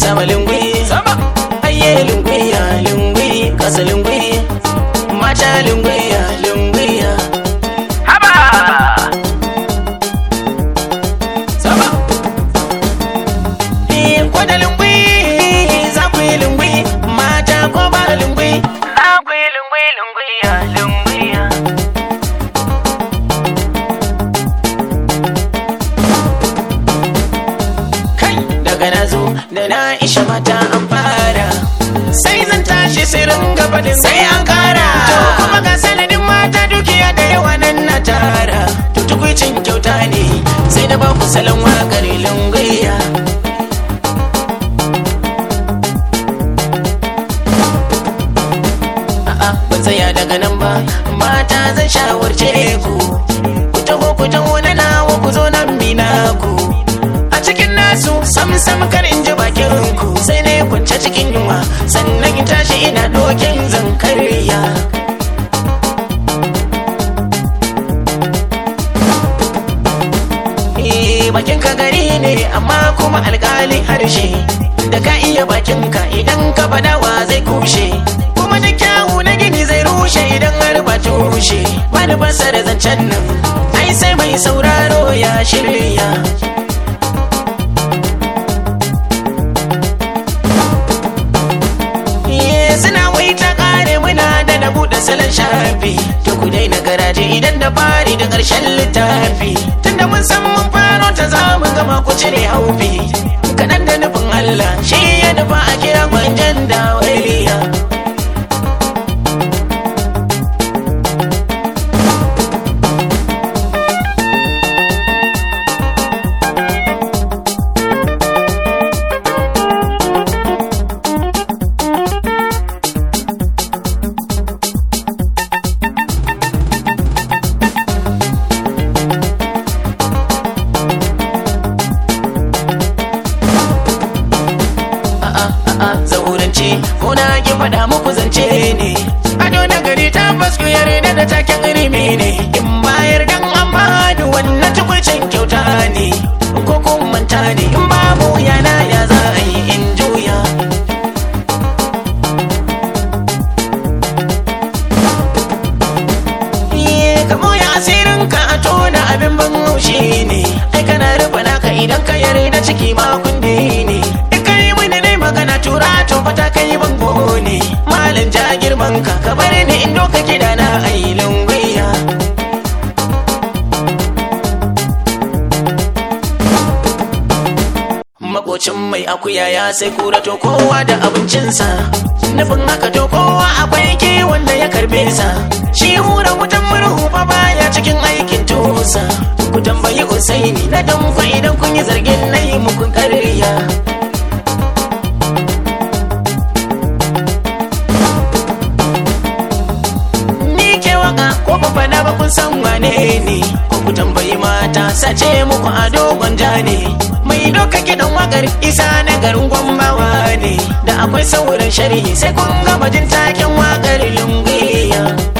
sama lingwi sama ayye lingwi ya lingwi kasa lingwi mata lingwi ya lingwi ya haba sama eh kwada lingwi za ku yi lingwi mata ko ba lingwi za ku yi lingwi lingwi ya lingwi ya kai daga na zo da na isha mata an fara sai zan tashi sirin gabanin sai an kara to kuma ga sanadin mata dukiya da yawa nan na tara to tukwicin kyauta ne sai da ba ku salon wakar lungayya a'a ban tsaya daga nan ba mata zan shawarce ku ku taho ku taho na nawa ku zo nan mina ku a cikin nasu sam sam kar in ji bakin ku sai ne kunce cikin yunwa sannan in tashi ina dokin zan karya Eh, bakin ka gari ne amma kuma alkalin harshe da ka iya bakin ka idan ka fada wa zai kushe kuma da kyawu na gini zai rushe idan har ba tushe ba da basa da zancen nan ai sai mai sauraro ya shirya Eh, suna wai ta kare muna da na buɗe salon shafi to ku daina garaje idan da fari da ƙarshen littafi tunda mun san mun faro ta za mu gama ku cire haufi kaɗan da nufin Allah shi ya nufa a kira gwanjan da waliya a'a zaurance ko na ki faɗa muku zance ne ado na gari tabbas ku yarda da taken rimi ne in bayar dan an bani wannan tukwicin kyauta ne ko kun manta ne in babu yana ya za a yi in juya Iye, ka moya asirin ka a tona abin ban haushi ne ai kana rufe naka idan ka yarda ciki ma kundi ne in ka yi mini ne magana tura to fata kai bango ne malam ja girman ka ka bar ni in doka kida na ai lungwiya makocin mai akuya ya sai kura to kowa da abincinsa nufin haka to kowa akwai kiwon da ya karbe sa shi hura wutan murhu fa baya cikin aikin tusa ku tambayi usaini na danko idan kun yi zargin na yi muku karya ni ke waka ko ba fada ba kun san wane ne ko ku tambayi mata sace muku a dogon ja ne mai doka kidan wakar isa na garin gwambawa ne da akwai sauran sharhi sai kun gama jin taken wakar lungiya